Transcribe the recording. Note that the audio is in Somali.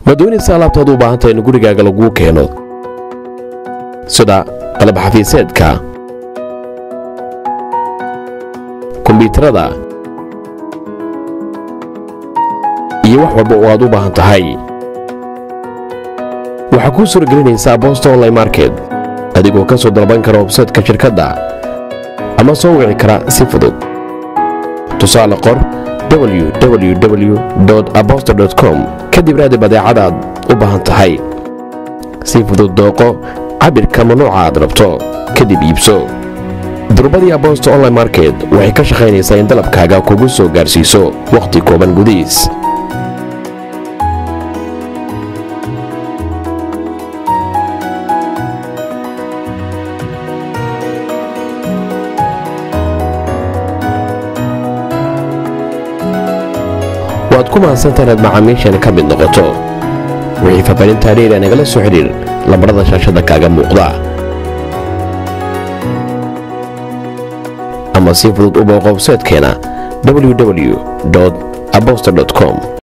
ma doonaysa alaabtaad u baahanta in gurigaaga laguu keeno sida qalab xafiiseedka kombyuutarada iyo wax walba oo aad u baahan tahay waxaa kuu suuragelinaysaa bosta online market adigoo ka soo dalban kara websaytka shirkadda ama soo wici kara si fudud tusaale qor www abosta com kadib raadi badeecadaad u baahan tahay si fudud dooqo cabirka ma nooca aad rabto kadib iibso durbadii abosta online market waxay ka shaqaynaysaa in dalabkaaga kugu soo gaarsiiso wakhti kooban gudihiis waad ku mahadsantaha inaad macaamiishan ka mid noqoto wixii faafanintaa dheera nagala soo xidhiir lambarada shaashada kaaga muuqda ama si fudud u booqo websaytkeena www abosta com